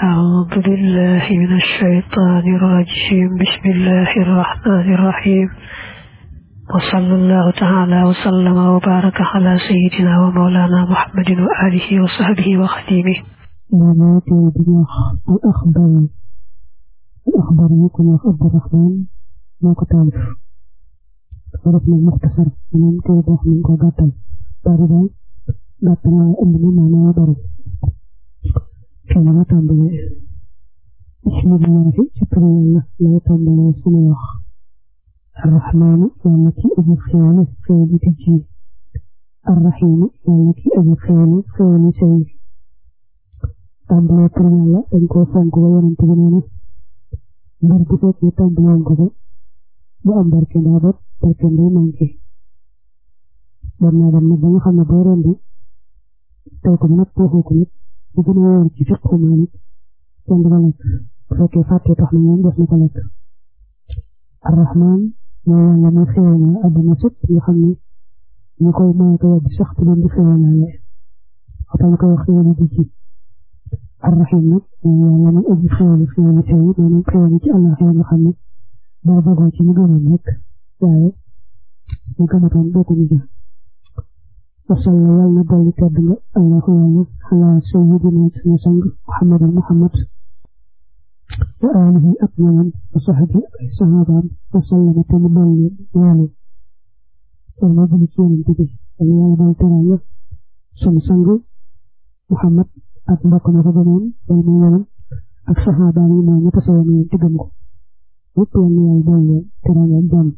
أعوذ بالله من الشيطان الرجيم بسم الله الرحمن الرحيم وصلى الله تعالى وسلم وبارك على سيدنا ومولانا محمد وآله وصحبه وخديمه مولاة الدماغ الأخبار الأخبار يكون عبد الرحمن moo ko taalif dafa def nag muxtasar maanaam téere boo xam ne ko gàttal bari daal gàttal waaye ëmb na maanaam bari fii la ma tàmbalee bismillahi ci turu yàlla lay tàmbalee sunu wax arrahmaanu yàlla ki aji xéewale xéewali tijji arrahimu yàlla ki aji xéewale xéewali sey tàmbalee turu yàlla dañ koo fonk ba yonent bi nee na mbir bu fekkee tàmbalee ko ko bu am barke ndaa bopp barke nday manqué dem naa dem nag ba nga xam ne boo rendi tey ko nag waxoo ko nag bu gën a wóor ci fiqhu Maalik kenn du ko lekk bu fekkee fàtte tax na moom def na ko lekk arrahman mooy yàlla muy xéwale àdduna sëpp nga xam ne ñu koy maye ko yàgg sax te leen di xéwalaale waxtaan ñu koy wax xéwale di ci arrahim nag mooy yàlla muy aji xéwale xéwale tey maanaam xéwale ci Allah nga xam ne boo bëggoo ci ñu gëmoon rek waaye ñu gëmatoon bokkuñu ja wasal la yàlla na dolli tedd nga allahu yàlla xalaa sayyidina sunu sang muhammadin muhammad wa alihi ak ñoom wa saxbi ak ay saxaabaam wa sallama te mu dolli ñaanal yàlla jëli ci yonent bi yàlla yàlla dolli teraanga sunu sang muhammad ak mbokk na ko gëmoon day mu yoonam ak saxaabaam yi mooy ña tasawoon yéen te gëm ko yëpp yal na yàlla dolli teraanga ak jàmm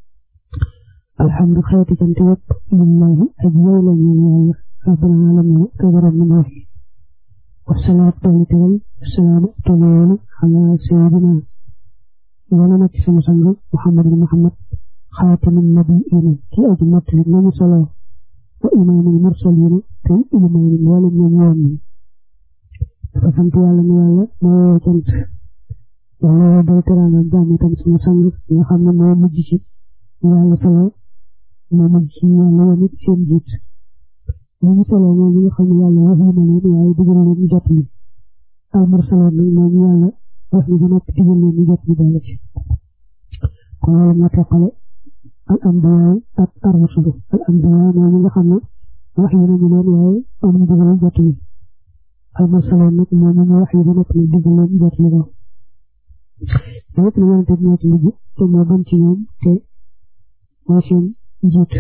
alhamdu xeeti cant yëpp lillahi ak yow la ñu yàlla rabbil alamin te borom mi wax wasalaat dolli teral wasalaam tolloolu ala sayidina wala na ci sama sang muhammad muhammad xaatimin nabiina ki aji mottali nañu solo wa imaamil mursalina te imaamil wala ñoom yoon ñi dafa sant yàlla ni yàlla moo cant yàlla day teraanga ak jàmm itam sama sang nga xam ne moo mujj ci yàlla solo moo mujj ci yàlla yoon it seen jiit ñu ngi solo moom ñi nga xam ne yàlla wax na leen waaye digal leen ñu jot li al mursaloon nag moom yàlla wax na ba noppi digal leen ñu jot li boole ci kon loolu moo teqale al ambiyaa ak ar rusulu al ambiyaa mooy ñi nga xam ne wax yi nañu leen waaye amuñ digal jot li al mursaloon nag moom ñu wax yi ba noppi nag digal leen jot li ko lépp lu yonente bi ñoo ci mujj te moo gën ci ñoom te mooy seen njiit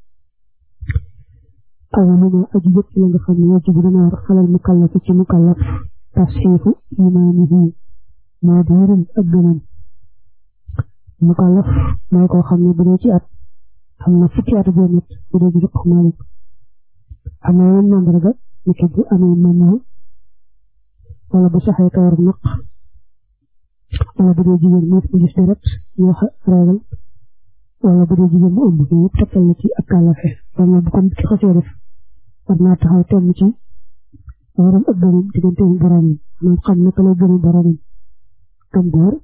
awaluma aji jëpp la nga xam ne yoo ci bu dana war xalal mu kallaf ci mu kallaf tasxiifu imaanihi moo di wéral ak gënam mu kallaf mooy koo xam ne bu dee ci at am na fukki at boo nit bu dee ci fiq Maalik am na yeneen mandarga ni ki bu amee mën wala bu saxee kawar naq wala bu dee jigéen mu gis deret ñu wax régal wala bu dee jigéen mu ëmb yëpp tegtal na ci ak kàllafe wala bu ko nit ki xasee def war naa taxaw temm ci waram ak gënam diggante bu boromam maanaam xam naka lay gënu boromam gëm góor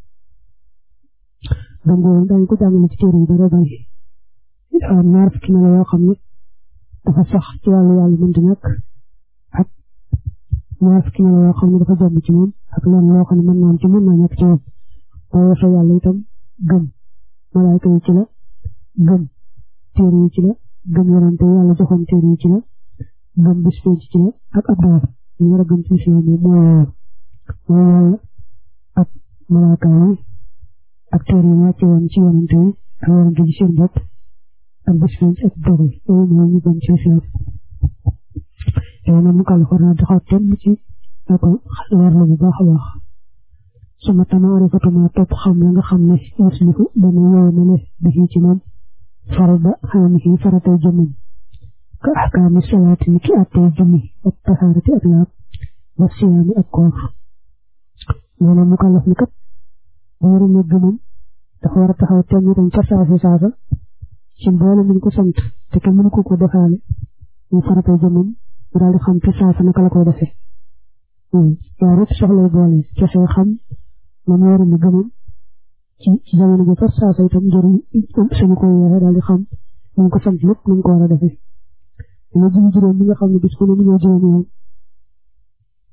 gëm góor dañ ko jàngale ci téere yi dara bari dafa am ñaar fukki melo yoo xam ne dafa sax ci wàllu yàlla mënta ñàkk ak ñaar fukki melo yoo xam ne dafa jomb ci moom ak leen loo xam ne mën naa ci mën naa ñàkk ci moom boo waxee yàlla itam gëm malaayka yi ci la gëm téere yi ci la gëm yonante yàlla joxoon téere yi ci la gëm bis penc ci la ak ab door ñu war a gëm ci seen moom mooy yàlla mooy yàlla ak malaayka yi ak téere yi wàcce woon ci yonante yi ak yonante ci seen bopp ak bis penc ak dogal loolu mooy ñu gëm ci seen yow nag mu kàll xor naa taxaw temm ci ak leer la bu baax a baax suma tamaarifatuma topp xam la nga xam ne yuslifu dana yow na le bi ci moom farada xaamihi faratay jëmmam ka axkaami salaati ni ki attey julli ak taxaarati ak laab wa siyaami ak koor nee na mu kàllaf ni kat booru ne gëmam dafa war a taxaw temm itam ca saasi saasa ci mboole muñ ko sant te ke mënu ko ko defaale mu faratay jëmmam mu daal di xam ci saasa naka la koy defee yaa rek soxlay boole kese xam man waru na gëmam ci ci jamono bi fa saasa itam njëriñ suñu koy yore daal di xam ñu ko sant lépp nañ ko war a defee dina julli juróom bi nga xam ne bis bu ne mu ñëw juróom yoon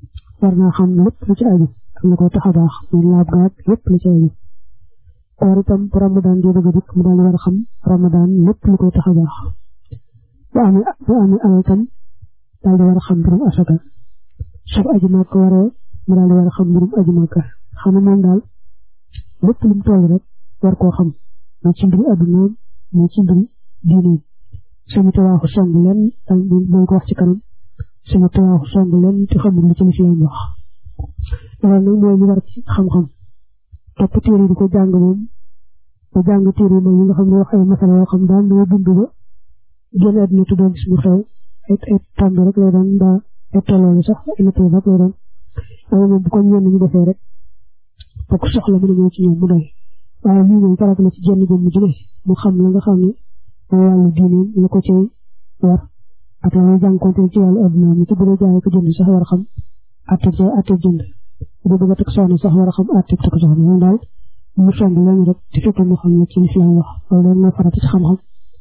war naa xam lépp lu ci aju ak la koy tax a baax muy laab gaag lépp lu ci aju koor itam bu ramadan di bëgg a dikk mu daal di war a xam ramadan lépp lu koy tax a baax bu amee bu amee alal tam daal di war a xam mbirum asaka sab aju màkk waree mu daal di war a xam mbirum aju màkk xam ne moom daal lépp lu mu toll rek war koo xam moo ci mbiri addunaam moo ci mbiri diineem suñu tawaaxu song leen dañ ko wax ci kanam suñu tawaaxu song leen te xamul li ci lislaam wax loolu nag mooy ñu war ci xam-xam topp téere di ko jàng moom ba jàng téere moom yi nga xam ne wax ay masala yoo xam daal dama dund ba génn àdduna tu doon gis mu xew ay ay tàmb rek lay doon mbaa ay tolloole sax ay natt rek lay doon waaye moom bu ko ñenn ñu defee rek ba ko soxla mën a ñëw ci ñoom mu doy waaye lii moom farat la ci jenn jëmm ju ne mu xam la nga xam ne mooy wàllu diineem la ko cay war ak la muy jànkoonte ci wàllu adduna mi ci bu dee jaay ko jënd sax war a xam atte jaay atte jënd bu dee bëgg a teg soxna sax war a xam atte teg soxna moom daal mu song leen rek te fekk mu xam ne ci lislaam wax loolu leen mooy farat ci xam-xam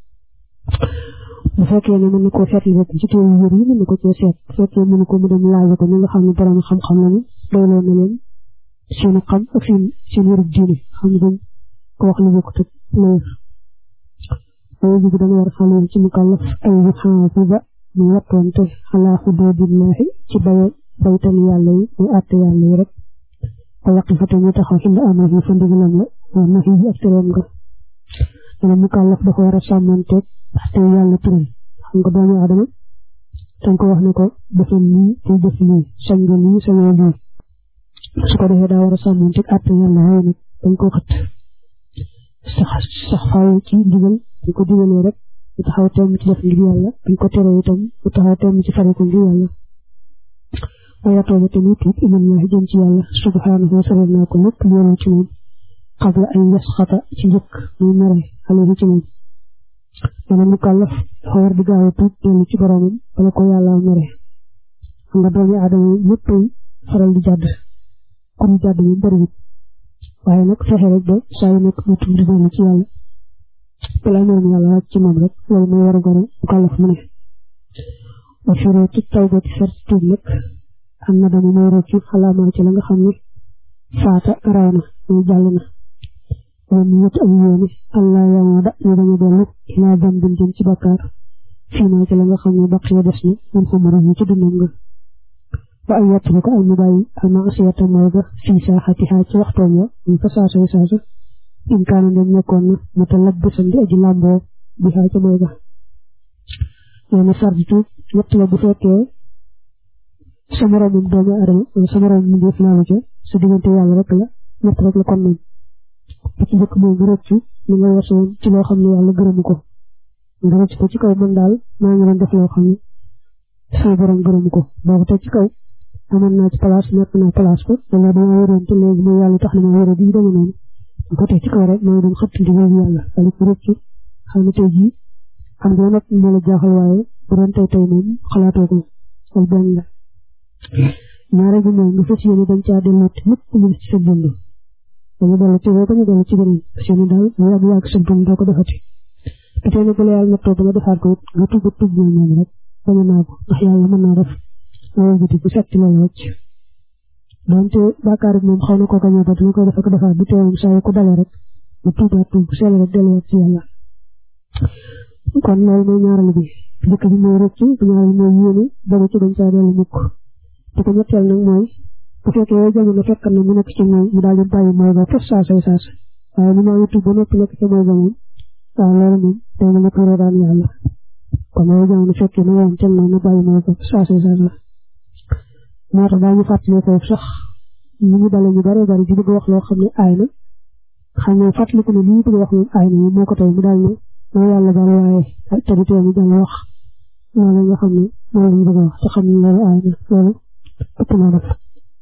bu fekkee ne mën na koo seetlu rek ci téere yër yi mën na ko cee seet bu fekkee mënu ko mu dem laaj ko ñi nga xam ne borom xam-xam lañu doyloo na leen seen xam ak seen seen wérub diine xam ne dañ ko wax lu bokkut ak loolu loolu ji dana war a xale ci mukallaf ay yu xaafisa mu wattoonte xalaa xuduudillaahi ci baye baytan yàlla yi muy àtte yàlla yi rek ko yàqi fa ñu taxaw ci la amee fa ndigalam la wa nahi yi ak tereem nga dana mukallaf dafa war a sàmmanteeg te yàlla tëral xam nga doomu aadama dañ ko wax ne ko defal lii te def lii sañ nga lii sañoo lii su ko defee daa war a sàmmanteeg àtte yàlla waaye nag dañ ko xët sax sax faaw ci ndigal dañ ko digalee rek bu taxaw temm ci def ngir yàlla dañ ko tere itam bu taxaw temm ci fare ko ngir yàlla waaye tooba tamit tuub ilallahi jëm ci yàlla subhanahu wa sallam naa ko lépp yoonu ci moom xabla ay yasxata ci njëkk muy mere alayhi ci moom dana mukallaf dafa war di gaaw a tuub dellu ci boromam bala ko yàlla mere xam nga doomi aadama ñëpp faral di jàdd ku ñu jàdd moom bariwut waaye nag fexe rek ba saa yu nekk mu tuub di dellu ci yàlla balaa ñoom yàlla wàcc ci moom rek loolu mooy war a goro mukallaf mu ne wa shuruutu tawbati sart tuub nag am na dama mooy rëccu xalaamaa ci la nga xam ne faata raw na mooy jàll na wala mu yët am yéene allah yamooda ñu dañu dellu ilaa dambin jëm ci bakkaar fii naa ci la nga xam ne baqiya des na man xamara yi ci dundam nga wa ay yett ko ay mu bàyyi almaasiyata mooy ga fii saaxatihaa ci waxtoom ya mu fa saasa saasa in kaana ndem nekkoon na mu ta labbisan di aji làmboo bi xaa ca mooy ga nee na sardi tuub ñett la bu fekkee sa moroomum doomu adama wala sa moroom mu def laalu ca sa diggante yàlla rek la ñett rek la kon noonu ba ci njëkk mooy nga rëccu li nga weesoon ci loo xam ne yàlla gërëmu ko nga rëcc ko ci kaw man daal maa ngi doon def loo xam ne sama borom gërëmu ko boobu te ci kaw amoon naa ci place nekk naa place ko wala dama wéroon te léegi mooy yàlla tax na ma wéré di dama noonu ko teg ci kaw rek maa ngi doon xëtt ndigal yàlla wala ko rëccu xam ne tey jii xam nga nag moo la jaaxal waaye bu doon tey tey moom xalaatoo ko wala benn la ñaare bi mooy nga fas yéene dañ caa delluwaat lépp lu ci sa dund dañu dellu ci boo ko ñu dellu ci beneen fas yéene daal mu yàgg yàgg sa dund doo ko defati te tey nag bu la yàlla nattoo ba nga defaat ko it nga tuub tuub ñoom moom rek bañ a naa ko ndax yàlla mën naa def loolu guddi bu setti la wàcc donte bàkkaar bi moom xaw na ko gañee ba dina koy def ak defaat bu teewum saa yu ko dalee rek mu tuubaat tuub bu sell rek delluwaat ci yàlla kon loolu mooy ñaareelu bi njëkk bi mooy rëcc bu ñaareel mooy yéene dama ci dañ caa dellu mukk te ko ñetteel nag mooy bu fekkee yow jamono fekk na mu nekk ci mooy mu daal di bàyyi mooy ba fes saa say saas waaye ni maa ngi tuub ba noppi nekk ci mooy ba moom waaw loolu moom day na nga tuuroo daan yàlla kon yow jamono fekkee na woon cel na bàyyi mooy ba saa say saas la moo tax daañu fàttali foofu sax ñu ñu dale ñu bare bari di bëgg wax loo xam ne aay na xam ne fàttaliku ne li ñu bëgg wax moom aay na moom moo ko tey mu daal ne moo yàlla daal waaye te du tee mu dal wax loolu nga xam ne loolu lañ bëgg a wax te xam ne loolu aay na loolu ëpp na def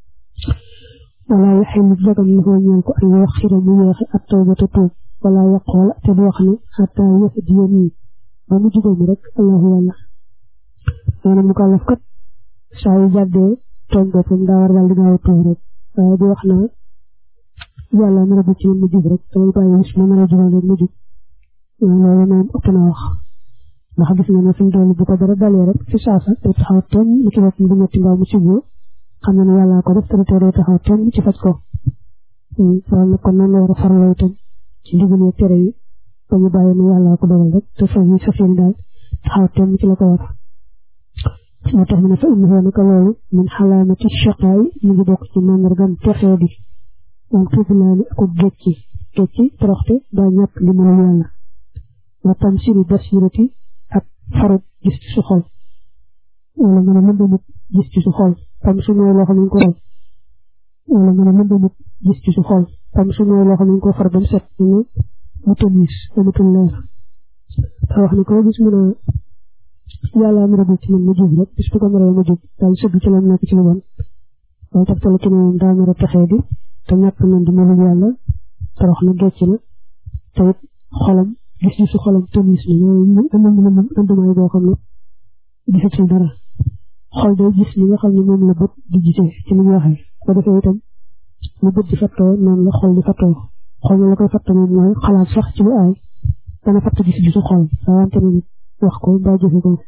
wala yaxillu dagam na koo ñeel ko ay wax xira mu yeexe ak tawba te tuub wala yaqool te du wax ne xata yëf diyan yi ba mu jugóomu rek allahu yàlla nee na mu ko laf kat saa yu jàddee tooñ boppam daa war daal di gaaw a tuub rek waaye di wax naa yàlla mën a bu ci mu jub rek damay bàyyi bis ma mën a jubal rek mu jub loolu moom ëpp na wax ndax gis nga ne fi mu toll bu ko dara dalee rek fi saasa te taxaw teem mu ci boppam du metti mbaa mu siboo xam na ne yàllaa ko def te tere taxaw tem ci faj ko loolu nag kon nan la war a farloo itam ci ndigal yi tere yi ba ñu bàyyi ne yàllaa ko dogal rek te fa yi sa fiin daal taxaw tem ci la ko war moo tax mu ne fa innahu naka loolu min xalaamati shaqaay mu ngi bokk ci màndargam texee di wal xiblaani ako gécci gécci toroxte daa ñàkk li mënal yàlla wa tamsiri basirati ak farut gis ci su xol wala nga ne lëndamut gis ci su xol tam su mooy loo xam ne ko roy wala nga ne lëndamut gis ci su xol tam su mooy loo xam ne ko far ba mu set ñu mu tamis amatul leer te wax ne koo gis mu ne yàlla am rëbb ci man ma jub rek bis bu ko naree ma jub daal sëgg ci lam nekk ci lu bon loolu tax tala ci ne moom daa nar a texee di te ñàkk nañ di melul yàlla torox na gecc na te it xolam gis gisu xolam tamis na ñooy amam na moom andumaay boo xam ne gisatul dara xol day gis li nga xam ne moom la bët di gisee ci li ñu waxee ko defee itam lu bët di fattoo noonu la xol di fattoo xol na la koy fatt moom mooy xalaat sax ci lu aay dana fatt gis gisu xol rawante na nit wax ko mbaa jëfe ko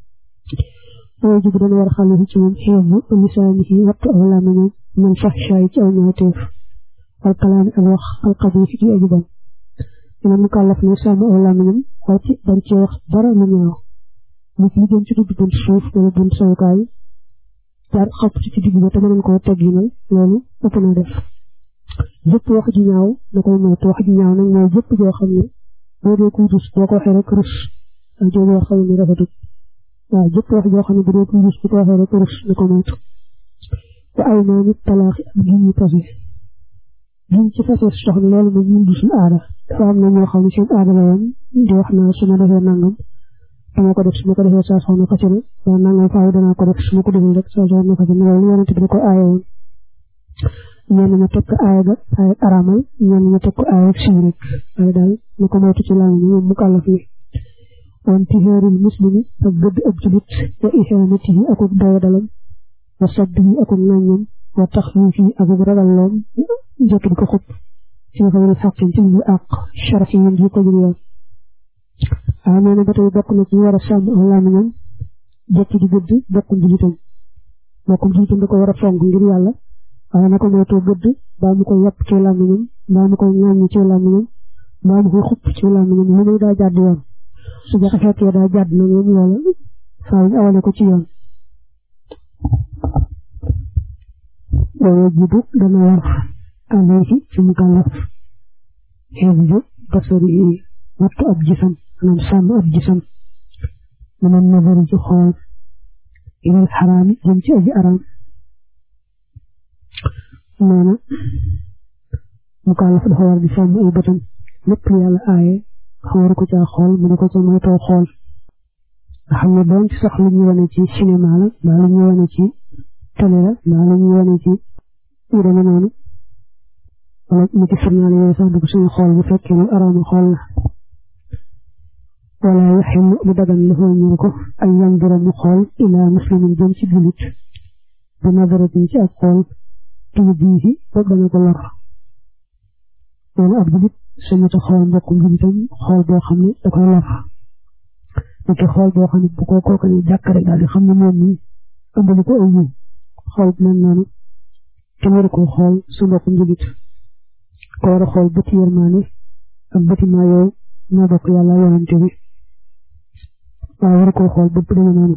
mooy jub dana war xale ci moom xeebu lisaanihi wattu aw làmmiñam man fahshaay ci aw ñaawteef wal kalaami ak wax alxabiis ci aju bon dina mu kàllaf ne sàmm aw làmmiñam waaye ci bari ci wax dara lu ñaaw nit li jëm ci dugg bunt suuf wala bunt sawukaay jaar xapp ci ci digg ba te mënoon koo tegginal loolu ëpp na def jëpp wax ji ñaaw da koy moytu wax ji ñaaw nag mooy jëpp joo xam ne boo dee kuy rus boo ko waxee rek rus ak jooju wax xam ne rafetut waaw jëpp wax joo xam ne bu dee kuy rus bu ko waxee rek rus na ko moytu te ay naa nit talaaxi ak gi ñu fase giñ ci fase soxna loolu moom ñun du suñu aada dafa am na ñoo xam ne seen aada la woon di wax naa su ma defee nangam dama ko def su ma ko defee saa soxna fase na waa nangam faaw danaa ko def su ma ko defee rek saa soxna fase na loolu yonent bi da ko aaye woon ñenn ña teg ko aaya ga aaya aramal ñenn ña teg ko aaya siiw rek waaye daal na ko moytu ci làmmiñ moom mu kàllaf ni wan tiheeril muslimi ak gëdd ab julit wa ihanatihi akuk doyadalam wa sabbihi akuk ŋàññam wa taxwiifi akuk ragalloom jot di ko xub ci xëyri xaqin ci lu àq sharaf yi ji ko jur yoon waaw nee na ba tey bokk na ci war a sàmm aw làmmiñam jekki di gëdd bokkum julitam bokkum julitam da ko war a fonk ngir yàlla waaye na ko moytoo gëdd baa mu koy yàpp ci làmmiñam baa mu koy ŋàññi ci làmmiñam baa mu koy xupp ci làmmiñam lu muy daa jàdd yoon su jaxe fekkee daa jàdd na moom loola faaw ñu awale ko ci yoon waaye jibu dana war alayhi ci mu kàllaf xeebu basari wattu ab gisam maanaam sàmm ab gisam maanaam nazaru ci xool ilal xaraami jëm ci aji araam maana mu kàllaf dafa war di sàmm ay bëtam lépp yàlla aaye xawaru ko caa xool mu ne ko ca moytoo xool nga xam ne doon ci sax lu ñu wane ci cinéma la mbaa lu ñu wane ci télé la mbaa lu ñu wane ci yu demee noonu wala mu ci journal yooyu sax dugg suñu xool bu fekkee lu araama xool la wala yaxillu lu dagan la foo ñëw ko ay yandura mu xool ilaa muslimin jëm ci julit bi nadaratin ci ak xool tuuti bii ba dana ko lor loolu ab julit suñu ta xool mbokkum julitam xool boo xam ne da koy lor niki xool boo xam ne bu ko kooku ne jàkk rek daal di xam ne moom mi ëmbali ko aw yiw xool mel noonu kenn waru ko xool su mbokkum julit ko war a xool bëti yërmaane ak bëti maa yow moo bokk yàlla yonante bi waaye waru ko xool bëpp dama noonu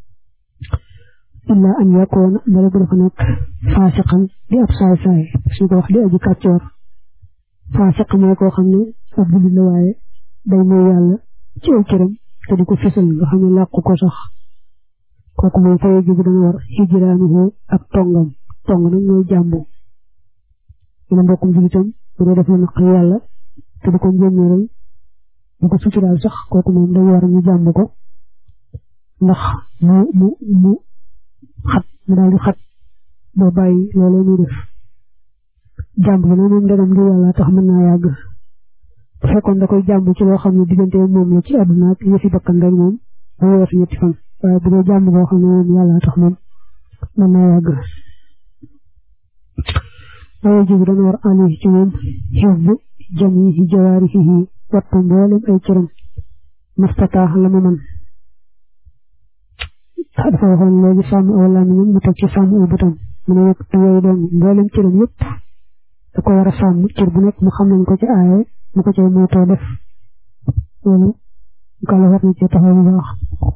illa an yakoona dara bu dafa nekk faasiqan di ab saay saay suñ ko wax di aji kàccoor faasiq mooy koo xam ne ab julit la waaye day mooy yàlla ci ay këram te di ko fësal nga xam ne làqu ko sax kooku moom fa yajibu dana war hijraanuhu ak tongam tong nag mooy jàmbu dina mbokkum julitam bu dee def la naqari yàlla te di ko njëmmeeral bu ko suturaal sax kooku moom day war ñu jàmb ko ndax mu mu mu xat mu daal di xat boo bàyyi loolee muy def jàmb bi nag moom dagam ngir yàlla tax mën naa yàgg bu fekkoon da koy jàmb ci loo xam ne diggante moom la ci àdduna ak yëfi bakkan rek moom da weer ñetti fan waaye bu dee jàmb boo xam ne moom yàlla tax moom mën naa yàgg waaye jibi dana war ali ci moom xifdu jamihi jawaarihi wattu mboolem ay cëram mastataax la mu man dafa waxoon léegi sàmm aw làmmiñam mu teg ci sàmm aw bëtam mu ne nag yooyu doon mboolem cëram yëpp da ko war a sàmm cër bu nekk mu xam nañ ko ci aaye mu ko cay moytoo def loolu kala war na ci taxaw bu baax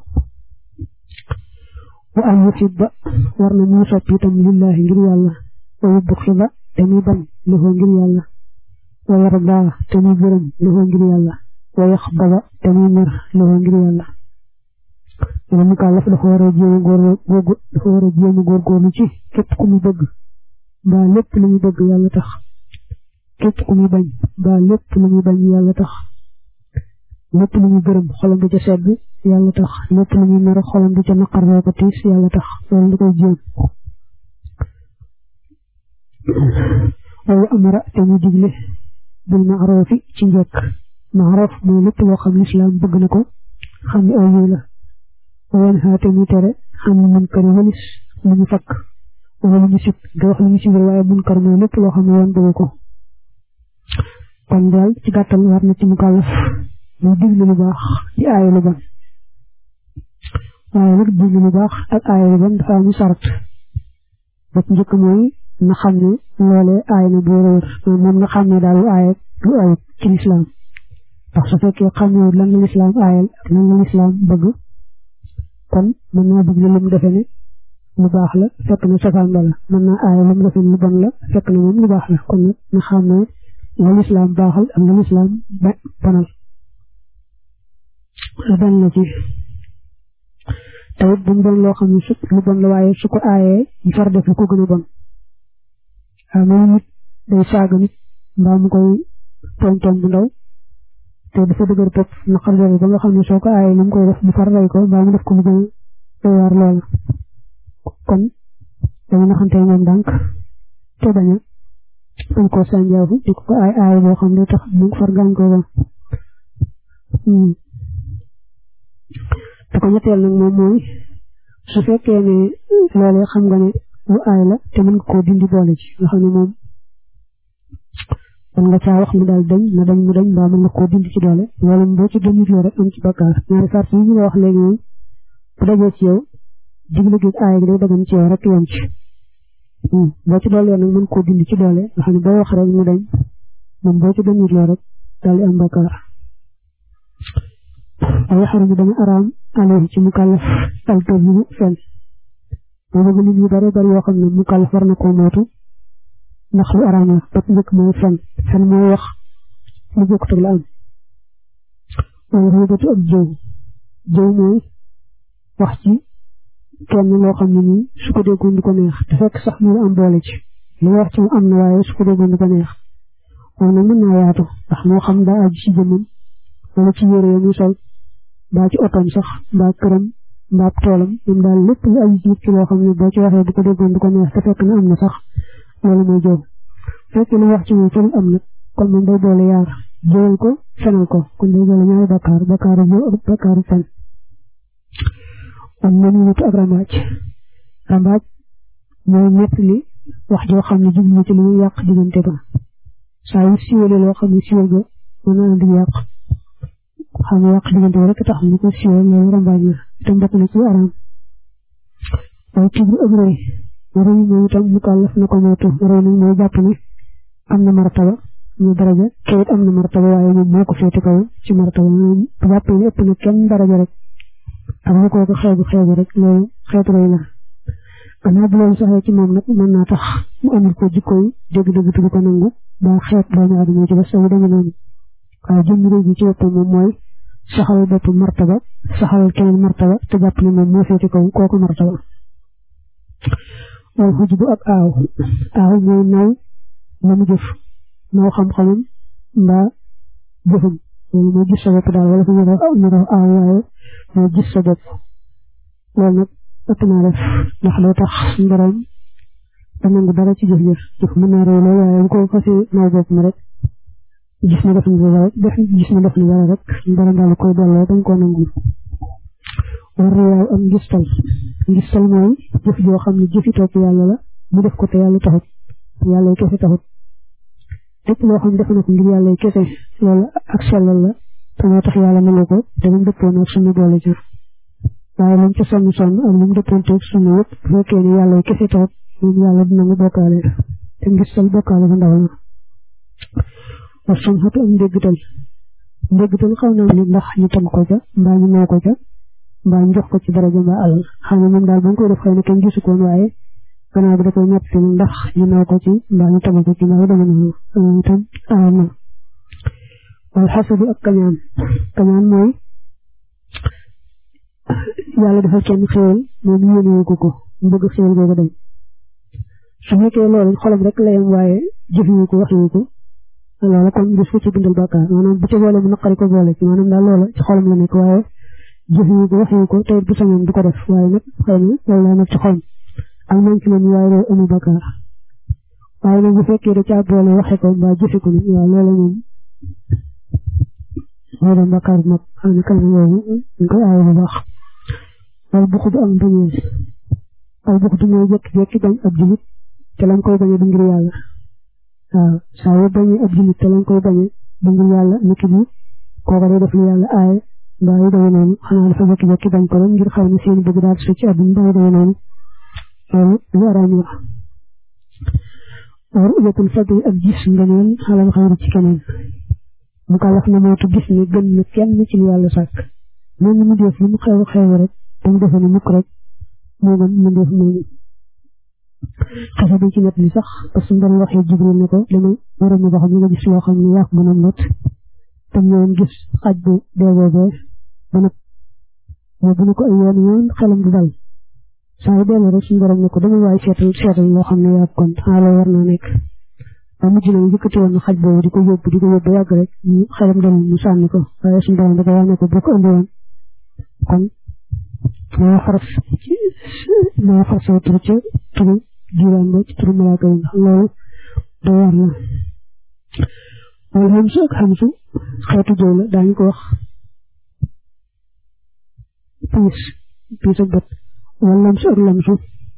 wa an yuhibba war na muy sopp itam lillahi ngir yàlla wa yubxida te muy bañ lahu ngir yàlla wa yarda te muy gërëm lahu ngir yàlla wa yaxdaba te muy mer lahu ngir yàlla wala mu kàllaf dafa war a jéem a góor dafa war a jéem a góorgóorlu ci képp ku muy bëgg mbaa lépp lu muy bëgg yàlla tax képp ku muy bañ mbaa lépp lu muy bañ yàlla tax lépp lu muy gërëm xolam di ca sedd yàlla tax lépp lu muy mer xolam di ca naqar loo ko tiis yàlla tax loolu da koy jéem wala amara te mu digle bil maarofi ci njëkk maarof mooy lépp loo xam lislaam bëgg na ko xam ne aw la wayen xaate mu tere xam ne munkar yi walis lu ñu fakk wala lu ñu sib nga wax lu ñu sibal waaye munkar mooy lépp loo xam ne yoon bëgg ko kon daal ci gàttal war na ci mu kàllaf muy digle lu baax di aaye lu bon waaye nag digle lu baax ak aaye lu bon dafa am sart ba ci njëkk mooy na xam ne loolee aay na boo réer moom na xam ne daal lu aaye lu ayut ci lislaam ndax su fekkee xamewul lan la lislaam aayal ak lan la lislaam bëgg kon mën naa digle lu mu defe ne lu baax la fekk na safaan ba la mën naa aaye lu mu defe ne lu bon la fekk na moom lu baax la kon nag na xam ne la lislaam baaxal ak la lislaam bonal benn la ci tawit bu mu doon loo xam ne su lu bon la waaye su ko aayee ñu far def lu ko gën a bon waaw moom nit day saaga nit mbaa mu koy tooñ tooñ bu ndaw te dafa dëgër bopp naqar boobu ba nga xam ne soo ko aayee lu mu koy def mu far rey ko mbaa mu def ko mu gën a waar loola kon dañu naxante ñoom ndànk te bañ a bañ koo sànjaafu di ko aay aay boo xam ne tax mu far gaañ ko ba te ko ñetteel nag moom mooy su fekkee ne loolee xam nga ne lu aay la te mën nga koo dindi boole ci nga xam ne moom mën nga caa wax mu daal dañ na dañ mu dañ mbaa mën nga koo dindi ci doole loolu boo ci dindi rek am ci bakkaar ñaari sart yi ñu la wax léegi moom bu dajee ci yow digle gi aay gi day dagan ci yow rek yem ci boo ci doole nag mën koo dindi ci doole nga xam ne boo wax rek mu dañ moom boo ci dindi loo rek daal di am bakkaar waaye xarum dana araam alayhi ci mukallaf al kazibu fen moo bëgg nit ñu bare bari yoo xam ne mukallaf war na koo mootu ndax lu araam la ba njëkk mooy fen fen mooy wax lu bokkut ak la am waaye xëybatu ak jëw jëw mooy wax ci kenn loo xam ne nii su ko déggoon du ko neex te fekk sax mu am boole ci li wax ci mu am na waaye su ko déggoon du ko neex moom nag mën naa yaatu ndax moo xam daa aju ci jëmmam wala ci yére ya muy sol mbaa ci otom sax mbaa këram mbaa toolam moom daal lépp lu aju ci ci loo xam ne boo ci waxee bu ko déggoon du ko neex te fekk na am na sax loolu mooy jëw fekk lu wax ci moom fenn am na kon moom day boole yaar jëwal ko fenal ko kon day boole ñaari bakkaar bakkaaru jëw ak bakkaaru fen am na ñu ak rambaaj rambaaj mooy ñett li wax joo xam ne jublu ci li muy yàq diggante ba saa yu siwale loo xam ne siwal ga mën naa di yàq xam ne yàq diggante rek tax ñu ko siwal loolu rambaaj la itam bokk na ci araam waaye kibru ak rëy rëy mooy itam mu kàllaf na ko moytu rëy nag mooy jàpp ne am na martaba ñu daraja kayit am na martaba waaye moom moo ko féete kaw ci martaba moom jàpp ne ëpp na kenn daraja rek ak lu ko ko xeebu xeebu rek loolu xeetu rëy la gannaaw bu loolu saxee ci moom nag mën naa tax mu amul ko jikko yi dégg-dégg tu ko nangu ba xeet doomu aadama ci ba saw dama noonu waaye jëmm rëy ji ci boppam moom mooy saxal bopp martaba saxal keneen martaba te jàpp ne moom moo féete kaw kooku martaba wal xujubu ak aaw aaw mooy naw la mu jëf naw xam-xamam mbaa jëfam loolu mooy gis sa bopp daal wala fu ñu def ñu def aaw waaye mooy gis sa bopp loolu nag ëpp naa def ndax day tax suñu borom da nangu dara ci jëf jëf jëf mën naa réy loolu waaye bu ko fasee naw bopp mi rek gis na def ni dara rek def gis na def ni dara rek suñu borom daal koy delloo dañ koo nangu war riyaaw am ngistal ngistal mooy jëf joo xam ne jëfi topp yàlla la mu def ko te yàlla taxut yàlla kese taxut lépp loo xam ne def na ko ngir yàlla kese loolu ak sellal la te moo tax yàlla nangu ko te mu dëppoon ak suñu boole ci waaye lañ ca sonn sonn ak lu mu dëppoon teeg suñu yëpp bu fekkee ne yàlla kese taxut moom yàlla dina nga bokkaale te ngistal bokkaale ba ndaw la wa sumxatu am ndéggtal ndéggtal xaw na ni ndax ñu tagg ko ca mbaa ñu noo ko ca mbaa ñu jox ko ci daraja mbaa alal xam ne moom daal ba nga koy def xëy na kenn gisu koon waaye gannaaw bi da koy ñett ni ndax ñu noo ko ci mbaa ñu tagg ko ci mbaa dama noonu itam aam na wal xasadu ak kañaan kañaan mooy yàlla dafa kenn xéwal moom yéenewu ko ko mu bëgg xéwal googu dem su fekkee loolu xolam rek la yem waaye jëfewu ko waxewu ko loola kon des ko ci bindal bàkkaar maanaam bu ca boole mu naqari ko boole ci maanaam daal loola ci xolam la nekk waaye jëfewu ko waxewu ko te bu sañoon du ko def waaye nag xëy na loolu laa nekk ci xolam ak nañ ci leen waaye loolu amul bàkkaar waaye nag bu fekkee da caa boole waxe ko mbaa jëfe ko waaw loola moom moo doon bàkkaar bi nag xam ne kanam yooyu ñu koy aaye bu baax wal buxu du am bañee al buxu du mooy jékki-jékki bañ ab julit te lañ koy bañee du ngir yàlla waaw saa yoo bañee ab julit te lañ koy bañee du ngir yàlla niki bi kooka day def lu yàlla aaye mbaa yu demee noonu xanaa dafa jékki-jékki bañ ko rek ngir xaw ne seen bëgg daal su ci àdduna mbaa yu demee noonu loolu lu araam la war ujatul fadli ak gis ngëneel xalal xayri ci keneen mu ko wax na mootu gis ne gën na kenn ci lu yàlla sàkk mel ni mu def lu mu xew xew rek te mu defe ne mukk rek moo gën mu def moomu xase bi ci net li sax parce que mbir waxee jibril ne ko li ma waroon na wax ñu nga gis loo xam ne yàq mën a not te ñëwoon gis xaj bu dee boobee ba nag yóbbu na ko ay yoon yoon xelam du dal saa yu dellu rek suñu borom ne ko dama waay seetal seetal loo xam ne yàq kon xaaloo war naa nekk ba mujj na yëkkati woon na xaj boobu di ko yóbbu di ko yóbbu yàgg rek ñu xelam dal mu sànni ko waaye suñu borom da ko wax ne ko boo ko indi woon kon maa faras maa faras sa tur ca turu jiwaan ba ci turu malaaka yi ndax loolu da war la wala xamsu ak xamsu xeetu jëw la daañu ko wax piis piis ak bët wala lamsu ak lamsu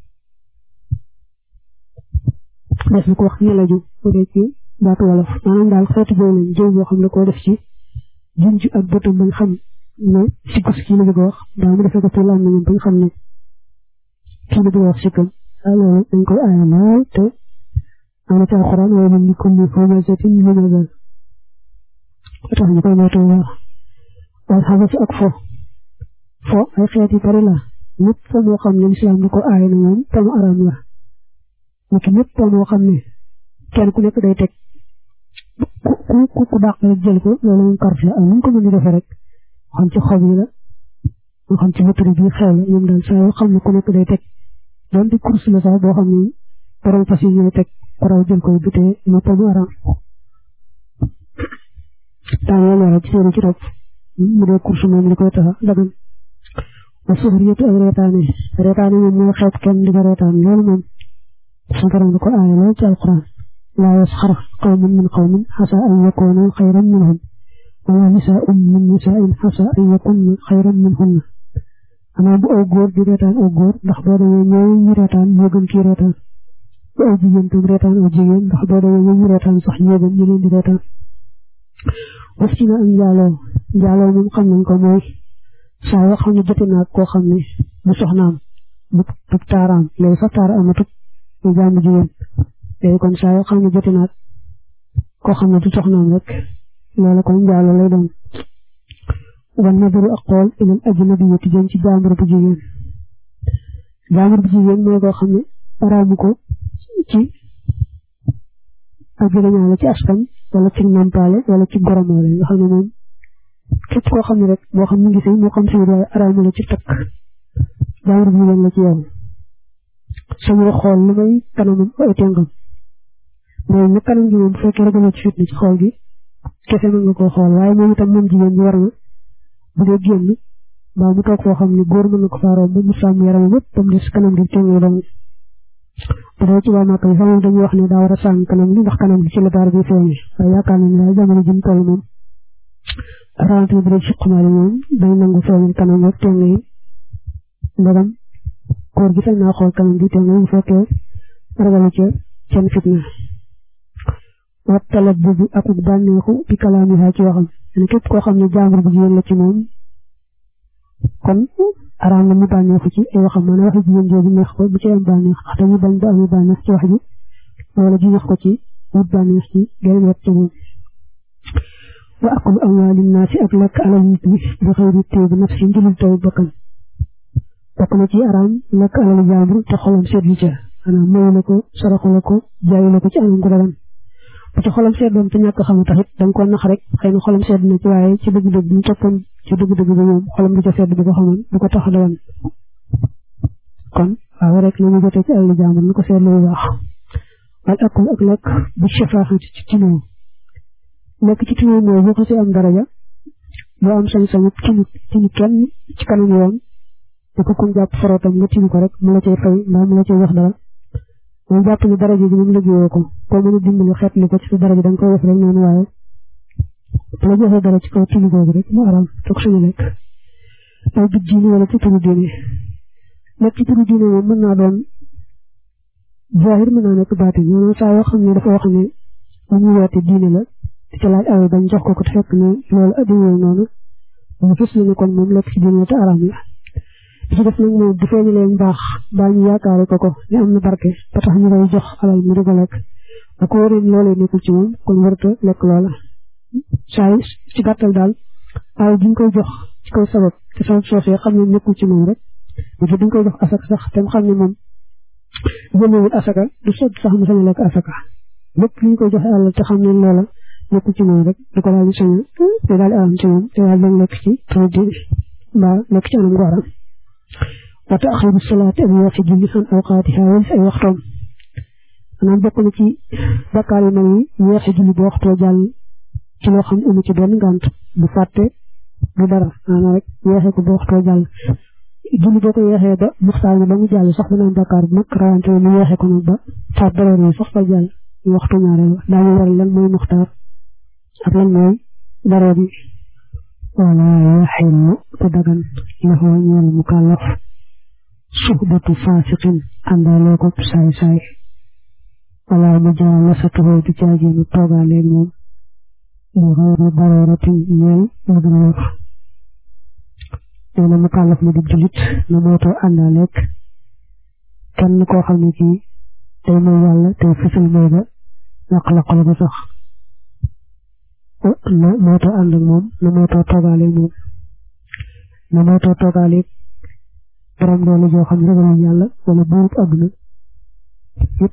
des na ko wax ñelaju bu dee ci baatu wolof maanaam daal xeetu jëw lañ jëw boo xam ne koo def ci junj ak bëtam bañ xam ne sikkus kii la bëgg a wax daa mu defee ko ci lan nañu bañ xam ne kii la bëgg a wax sikkam loolu dañ koy aaya lool te am na ci alxuraan waaye man ni comme ni formasetin ñu mën a tax ñu koy moytu wax waaye xam ci ak fo fo ay xeet yu bari la ñëpp fo moo xam ne lislaam na ko aaya na moom te mu araam la niki ñëpp fo moo xam ne kenn ku nekk day teg ku ku ku dàq rek jël ko loolu moom kart la ak nu ko mën di defee rek xam ci xob yi la moo xam ci motori bi xew la ñoom daal saa yoo xam ne ku nekk day teg doon di course la sax boo xam ne borom fas yi ñooy teg ku raw jël koy butee mu tamu aram daan yoo leeral ci seeni ci topp mu dee course moom li koy taxa dagan wa suxriyatu ak reetaane reetaane moom mooy xeet kenn di ko reetaan loolu moom su borom da ko aaya lool ci alquran laa yasxar qawmun min qawmin xasa an yakunu xayran minhum wala nisaa'un min nisaa'in xasa an yakunna xayran minhunna xanaa bu aw góor di reetaan aw góor ndax boo demee ñooy ñu reetaan moo gën kii reetaan bu aw jigéen tam reetaan aw jigéen ndax boo demee ñooy ñu reetaan sax ñoo gën ñu leen di reetaan wax ci na am njaaloo njaaloo moom xam nañ ko mooy saa yoo xam ne jote naag koo xam ne bu soxnaam bu tub taaraam léegi sax taar amatut mu jàmm jigéen léegi kon saa yoo xam ne jote naag koo xam ne du soxnaam rek loolu kon njaaloo lay doon wan nadaru ak xool ilal ajnabiyati jëm ci jaambur bu jigéen jaambur bu jigéen mooy koo xam ne araamu ko ci ak jegeñaale ci askan wala ci nampaale wala ci goromaale nga xam ne moom képp koo xam ne rek moo xam mu ngi sëy moo xam sëy waaye araamu la ci takk jaambur bu jigéen la ci yow sañoo xool lu may kanamam ay tengam mooy na kanam gi moom bu fekkee ragaloo ci fitna ci xool gi kese mën nga koo xool waaye moom itam moom jigéen ñi war na bu dee génn mbaa mu toog foo xam ne góor mën na ko faaroo ba mu sàmm yaram yëpp ba mu des kanam gi tengee dong bu dee ci waa Màkka yi sax moom dañuy wax ne daa war a sàmm kanam gi ndax kanam gi ci la baar bi feeñee waaye yaakaar nañ daal jamono ji mu toll moom rawante bu dee ci xumaali moom day nangu feeñal kanam ak teng yi ndagam góor gi sañ naa xool kanam gi teng yi bu fekkee ragalu ca seen fitna wat talab boobu akuk bànneexu bi kalaamiha ci waxam ne képp koo xam ne jàmbur bu jigéen la ci moom kon araam na mu bànneexu ci ay waxam maanaam waxi jigéen jooju neex ko bu ci am bànneex ndax dañu bañ ba amee bànneex ci wax ji wala ji neex ko ci wut bànneex ci geneen wet ci moom wa akulu amwaali naasi ak lekk alal nit ñi bi xëyri téy bi naf si njëlul taw bakkan bokk na ci araam lekk alal jaambur te xolam seetlu ca maanaam mayu la ko saraxu la ko jaayu la ko ci anam gu dagan bu ci xolam seetloon te ñàkk xamu taxit da nga ko nax rek xëy na xolam sedd na ci waaye ci dëgg-dëgg bu ñu toppoon ci dëgg-dëgg bi moom xolam du ca sedd bu ko xamoon du ko tax dagan kon waaw rek la ñu jotee ci alal jaambur lu ko seetlu bu baax wal akul ak lekk bu shafaaxati ci tinoo lekk ci tinoo mooy boo ko si am daraja boo am sañ-sañu tinu tinu kenn ci kanam yoon di ko kun jàpp farootam nga tinu ko rek mu la cay fay mbaa mu la cay wax dara moom jàpp ni daraja ji moom liggéeyoo ko koo mën a dimbali xeet li ko ci sa daraja da nga koy def rek noonu waaye bu la joxee dara ci kaw tinu googu rek mu aram toog suñu lekk aw bit diine wala ci turu diine lekk ci turu diine moom mën naa doon zahir mën naa nekk baatin maanaam saa yoo xam ne dafa wax ne lu ñu woote diine la di ca laaj alal bañ jox ko ko te fekk ne loolu addiwoo noonu mu fës na ne kon moom lekk ci diine te araam la bi ci def nag moom bu feeñu leen baax baa ñu yaakaare ko ko ne am na barke ba tax ñu koy jox alal mu di ko lekk ba ko waree loolee nekkul ci moom kon warta lekk loola saa yi ci gàttal daal alal bi ñu koy jox ci kaw sabab te sabab soosee xam ne nekkul ci moom rek dafa duñ koy jox asaka sax te mu xam ne moom jëmewul asaka du sot sax mu sañ a lekk asaka lépp li ñu koy joxe alal te xam ne loola nekkul ci moom rek du ko daal di sañ te daal di aram ci moom te daal dañ lekk ci produit mbaa lekk ci anam gooram wa taaxiru salaati ak yeexi julli an awqaatiha wal ay waxtoom maanaam bokk na ci bakkaar yu mag yi yeexi julli bu waxtoo jàll ci loo xam ne amu ci benn ngànt bu fàtte du dara maanaam rek yeexee ko bu waxtoo jàll julli boo ko yeexee ba muxtaar na ba mu jàll sax dana am bakkaar bu mag rawante mu yeexee ko nag ba faat daroor sax ba jàll waxtu ñaareel daañu war lan mooy muxtaar ak lan mooy daroor yi wala yaxillu te dagan lahu ñeel mukallaf suhbatu fasiqin àndaalee ko saay saay wala mu jaalasatuhu di caaginu toogaaleeg moom li xayri daruratin ñeel lu dul wóor nee na mukallaf mu di julit na mootoo àndaaleeg kenn koo xam ne kii tey mooy yàlla tey fësal mooy ba laq-laqal ko sax na mootoo ànd ak moom na mootoo toogaaleeg moom na mootoo toogaaleeg borom doole joo xam ne ragalul yàlla wala buurub àdduna yëpp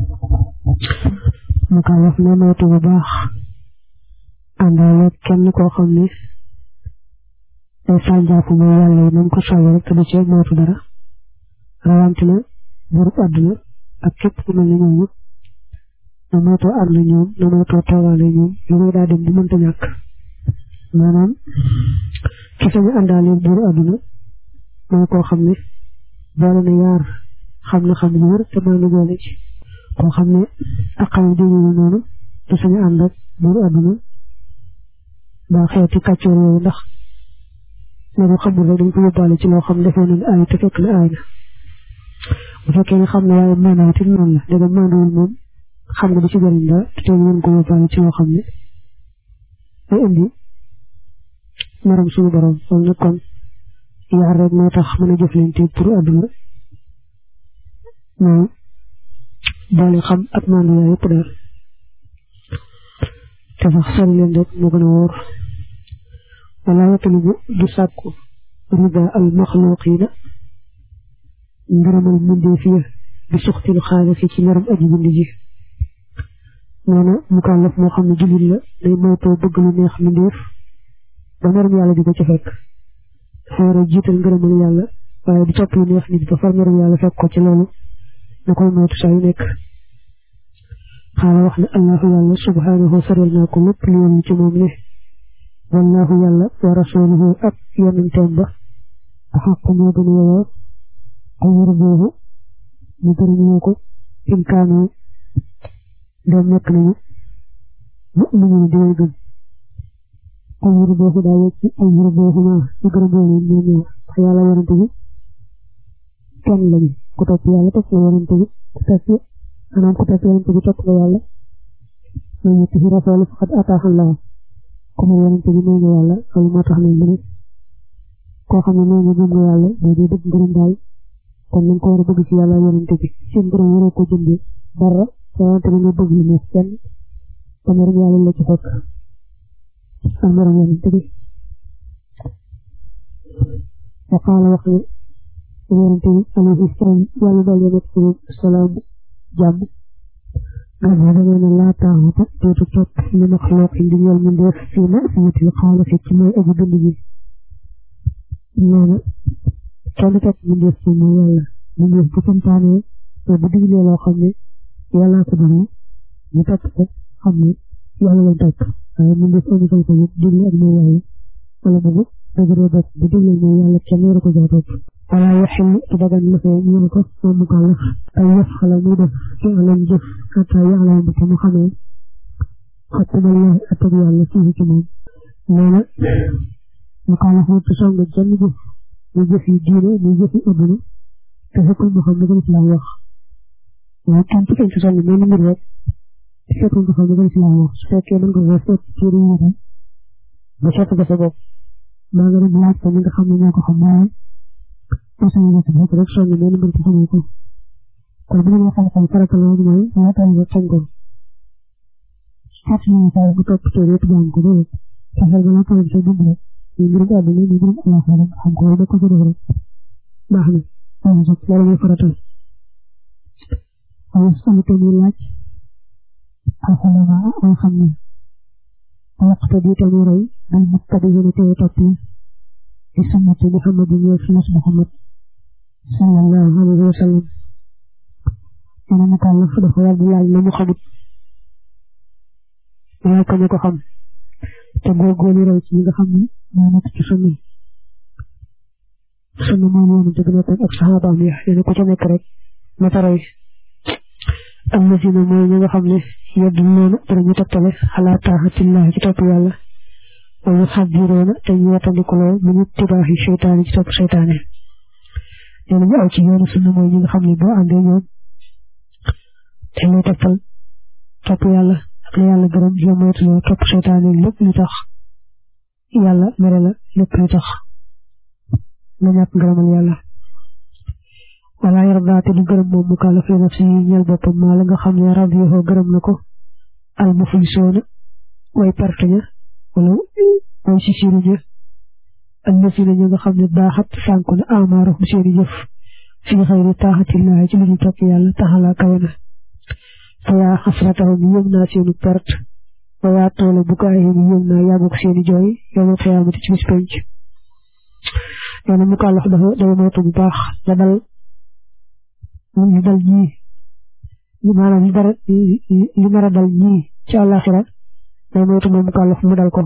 mu ka wax na moytu bu baax àndaaleeg kenn koo xam ne day sànjaafu mooy yàlla yi nañ ko sàlli rek te du ci moytu dara rawante na buurub àdduna ak képp ku mel ne ñooñu na moytoo ànd ñoom na moytoo toogaale ñoom lu may daa dem bu mënta ñàkk maanaam ki sañu àndaale buuru àdduna mooy koo xam ne boole na yaar xam na xam ñaar te maa ngi boole ci koo xam ne ak xam di ñu noonu te sañu ànd ak buuru àdduna ba xeeti kàccoor yooyu ndax loolu xamul rek dañ ko yóbbaale ci loo xam defee nañ aay te fekk na aay na bu fekkee ne xam ne waaye maanaam it noonu la dégg maanaam moom xam nga du ci jëriñ dara te tey ngeen ko yóbbaale ci loo xam ne day indi maram suñu borom loolu nag kon yaar rek moo tax mën a jëflante pour àdduna mooy boole xam ak maandu yaay yëpp daal te sax sori leen rek moo gën a wóor wala yatalibu du sàkku rida al maxluqina ngërëmal mbindeef ya bi suxtil xaalisi ci ngaram aji bind ji nee na mukallaf moo xam ne jullit la day moytoo bëgg lu neex mbindeef ba ngaram yàlla di ko ci fekk dafa war a jiital ngërëmal yàlla waaye di topp lu neex nit ba far ngaram yàlla fekk ko ci loolu na koy moytu saa yu nekk xaala wax ne allahu yàlla subhanahu sarel naa ko lépp lu yem ci moom ne wallahu yàlla wa rasuluhu ak yonenteem ba axaqu moo gën a yeyoo ay yër boobu ñu gërëmoo ko in kaanu doom nekk nañu mu ñu di way gëm ay yër boobu daa yegg ci ay yër boobu naa ñu gërëmoo leen ñoom ñaar ndax yàlla yonente bi kenn lañu ku topp yàlla topp la yonente bi ku topp maanaam ku topp yonente bi topp la yàlla ñoo ñetti fi rasoolu faqad ataaxan laa ku ma yonente bi nee nga yàlla loolu moo tax nañ mu ne koo xam ne nee nga gëm nga yàlla day dee dëgg ngërëm daal kon nañ ko war a bëgg ci yàlla yonente bi seen ngërëm waroo ko jëndee dara yonente bi nga bëgg lu neex kenn te ngërëm yàlla la ci fekk ak ngërëm yonente bi وقال وقال يونتي عليه السلام يالا دال يمت السلام جام قال هذا من لا تعهد تتوت لمخلوق ديال من دير في مأسية الخالق كما أجد لي نانا كان تك من دير في يالا من دير بكم تاني وبدي لي لو خمي يالا كدنا نتك خمي يالا لدك من دير أني كنت دي أبنى يالا ولا بغو dëgëree bopp bu déglee ne yàlla kenn waru ko jaa topp wala yaxil ci dagan la fee ñu ko moom mu kàllaf ay yëf xala muy def ci alam jëf xataa yàlla bu ko mu xamee xattamallah attab yàlla fii ci moom nee na mu kàllaf mu ci song jenn jëf muy jëf yi diine muy jëf yi adduna te fekkul mu xam ne gën islam wax waaye kenn ci kenn ci song mel mbir rek fekkul nga xam ne gën islam wax su fekkee mën nga ko seet ci réew mi ba seet ko sa bopp maa ngi leen di laaj ko ñi nga xam ne ñoo ko xam waaye mos a yëngu si bopp rek soññ benn mbir ci xamoo ko kon bu ñu xam-xam farata loolu mooy laataan nga sañ ko fàtt nañu saa bu topp te yëpp jàng ko dégg fexeel ba laataan sa dugg rek ñu mbirum àdduna ñu mbirum alaxira xam ko da ko ci def rek baax na waaye sax loolu mooy faratal waaye sama te muy laaj alxalama ay xam ne ويقتدي تميري بالمتبعين تيتوبي بسنة محمد وسنة محمد صلى الله عليه وسلم أنا مكلف دخول بالله لما خبط waaye ko ñu ko xam te góorgóorlu roy ci ñi nga xam ne moo nekk ci sunna sunna moom yoonu te gën ak saxaabaam ya yéen ko ca nekk rek mata roy am na si ne mooy ñi nga xam ne yeddu noonu danañu tegtale xalaa taaxatillahi ci topp yàlla wa yu xaddiroona te ñu watandikuloo mu ñu tibaaxi seytaane ci topp seytaane nee nañu aw ci yoonu sunna mooy ñi nga xam ne boo àndee ñoom te lay tegtal topp yàlla ak la yàlla gërëm yo moytuloo topp seytaane lépp lu tax yàlla mere la lépp lu tax nga ñàkk ngërëmal yàlla wala yarda te du gërëm moom mu kàlla fi nafsi ñeel boppam maa la nga xam ne radiyahu gërëm na ko al muflisoona way perte ña wala way si siru ña allazina ña nga xam ne baaxat sànku na amaaruhum seeni jëf fi xayri taaxatillahi ci lu ñu topp yàlla taxala kawe na fa yaa xasratahum yëm naa seenu perte fa yaa toole bu kaayim yëm naa yàgguk seeni jooy yowmal xiyaamati ci bis penc nee na mu kàllax dafa day moytu bu baax la dal li dal ñii li maanaam li dara li nar a dal ñii ci àllaaxira day moytu moom mu kàllax mu dal ko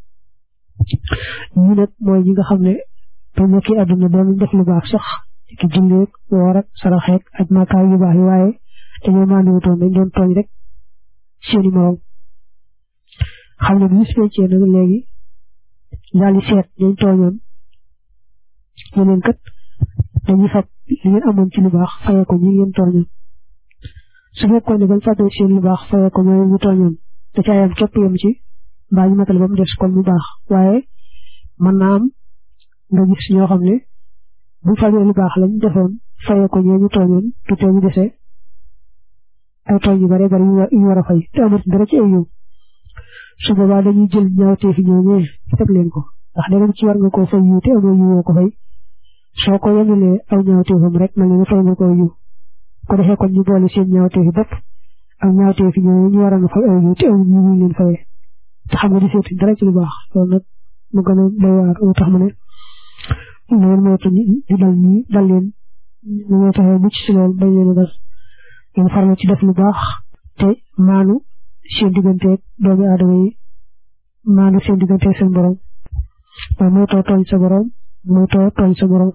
ñi nag mooy ñi nga xam ne ba nekki àdduna doon def lu baax sax ki julleeg woor ak saraxeeg ak makaay yu baax yi waaye dañoo maandiwutoon dañ doon tooñ rek seeni morom xam ne bu ñu feccee nag léegi daal di seet dañ tooñoon yeneen kat dañuy fab li ngeen amoon ci lu baax fayee ko ñi ngeen tooñoon su fekkoon ne bañ fàttee seen lu baax fayee ko ñooy ñu tooñoon da caa yam képp yam ci mbaa ñu matal ba mu des kon mu baax waaye mën naa am nga gis ñoo xam ne bu fajee lu baax lañ defoon fayee ko ñoo ñu tooñoon te tee ñu desee ay tooñ yu bare bare yu war a fay te amut dara ci ay yow su boobaa dañuy jël ñaawtee fi ñooñee teg leen ko ndax danañ ci war nga koo fay yu te amoo yu woo ko fay soo ko yemalee aw ñaawteefam rek mel ni fay nga ko yu ko defee kon ñu boole seen ñaawteefi bopp ak ñaawteefi ñooñu ñu waroon a fay aw yu te aw ñu ñu leen fayee te xam nga di seeti dara ci lu baax loolu nag mu gën a doy waar moo tax mu ne loolu moo tax di dal ñi dal leen ñu moo taxee mucc si loolu bañ leen a dal ngeen farlu ci def lu baax te maanu seen digganteeg doomi aadama yi maanu seen digganteeg seen borom waaye mooy too tooñ sa borom mooy too tooñ sa borom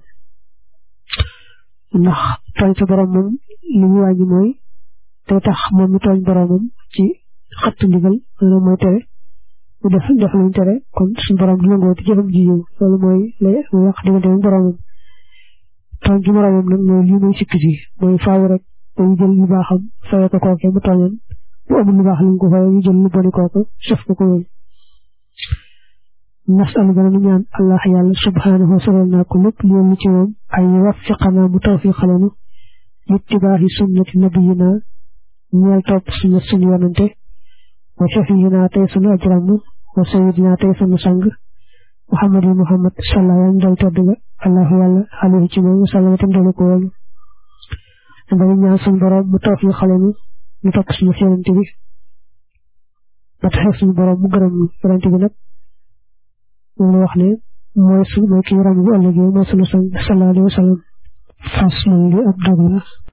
ndax tooñ sa borom moom li ñu wàññi mooy day tax moom mi tooñ boromam ci xatt ndigal loolu mooy tere mu def def luñ tere kon suñu borom di nangoo ci jëfam ji yow loolu mooy lay wax diggante ak boromam tooñ gi moromam nag mooy lii mooy sikk si mooy faaw rek dañu jël lu baaxam fayee ko kooke bu tooñoon bu amul lu baax li ko fayee ñu jël lu boni kooku sëf ko ko loolu nasalu gën a ñaan allah yàlla subhanahu saral naa ko lépp li ñu ci moom ay waffiqana mu tawfiqalanu littibaahi sunnati nabiyina ñeel topp sunna suñu yonante wa shafiyina tey sunu ajram wa sayidina tey sunu sang muhammad yi muhammad salla yaan dal tedd ga allahu yàlla alayhi ci moom sallama tam dolu ko woon dañu ñaan suñu borom mu tawfiqalanu ñu topp suñu yonante bi ba tax suñu borom mu gërëm ñu yonante bi nag moom la wax ne mooy su mooy ki ram bu ëllëgee mooy sunu sang sallallahu alayhi wa sallam fas li ab dog la